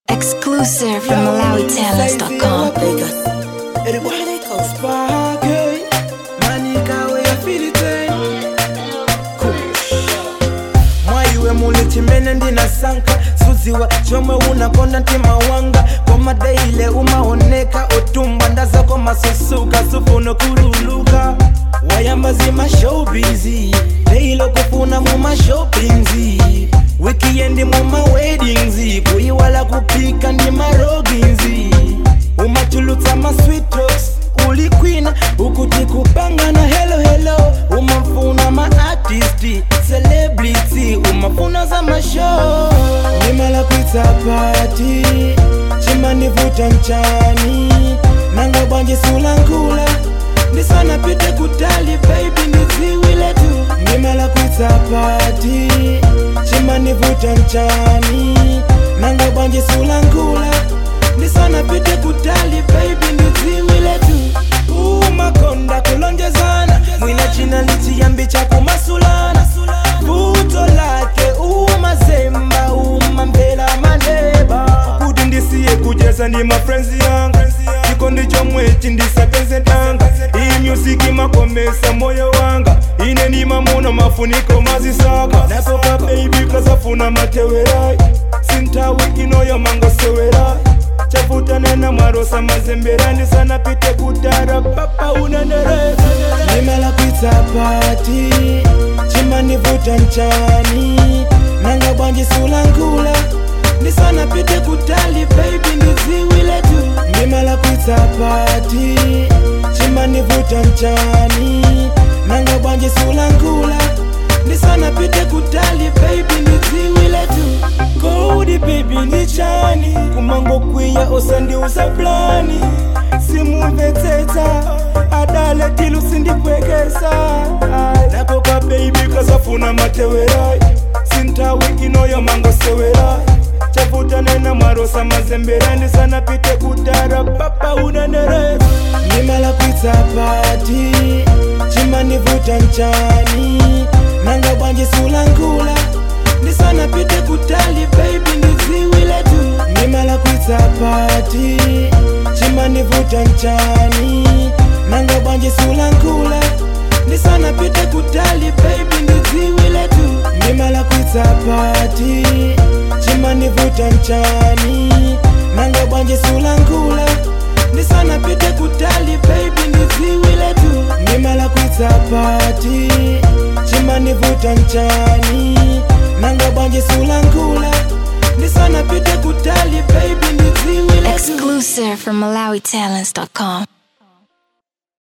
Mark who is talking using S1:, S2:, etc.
S1: Exclusive from MalawiTalents.com.
S2: mwaiwe muli chimene ndinasankha sudziwa chomwe unakonda mtima wanga koma deile umaoneka otumba ndazako masusuka sufuna kululuka wayamba zima showbizi deile kufuna muma shoppingzi wikiendi muma weddingzi kuyiwala kupika ndi maroginzi umatulutsa ma sweet talks ulikwina ukuti kupangana helo helo umafuna maartisti celebrity umafuna za mashow nimala kwitsa pati chimanivuta mchani nanga bwanje sulankula ndisana pite kutali baby ndidziwile tu nimala kwitsa pati chimanivuta mchani nanga bwanje sulankula ndisana pite kutali baby ndidziwile tu umakonda kulonjezana mwina china lichiyambi chakumasulana vuto lake umazemba umamvela maneba kuti ndisiye kujeza ndi mafrenzi yanga chiko ndicho mwechi ndisapenze tanga iyi musiki makomesa moyo wanga ine ndimamuna mafuniko mazisaka napoka baby kasafuna matewerai sintawi inoyo mangosewerai chafuta nena mwarosa mazembera ndisana pite kutara papa unanereza nimala kwitsa pati chimanivuta mchani nanga bwanji sulankula ndisana pite kutali baby ndidziwile tu nimala kwitsa pati chimanivuta mchani nanga bwanji sulankula ndisana pite kutali baby ndidziwile tu kodi baby ndichani kumango kwiya osandiuza plani simumvetsetsa adale tilu sindipwekesa nakoka baby kasafuna matewerai sintawi inoyo mangosewerai chafuta nena mwarosa mazembera ndisana pite kutara papa unanereza nimala kwitsa pati chimanivuta mchani nanga bwanji sulankula ndisana pite kutali baby ndidziwile tu nimala kwitsa pati chimanivuta mchani nanga bwanji sulankula ndisana pite kutali baby ndidziwile tu nimala kwitsa pati chimanivuta mchani nanga bwanji sulankula ndisana pite kutali baby ndidziwile tu nimala kwitsa pati chimanivuta mchani nanga bwanji sulankula ndisana pite kutali baby ndidziwile tu
S1: Exclusive from MalawiTalents.com.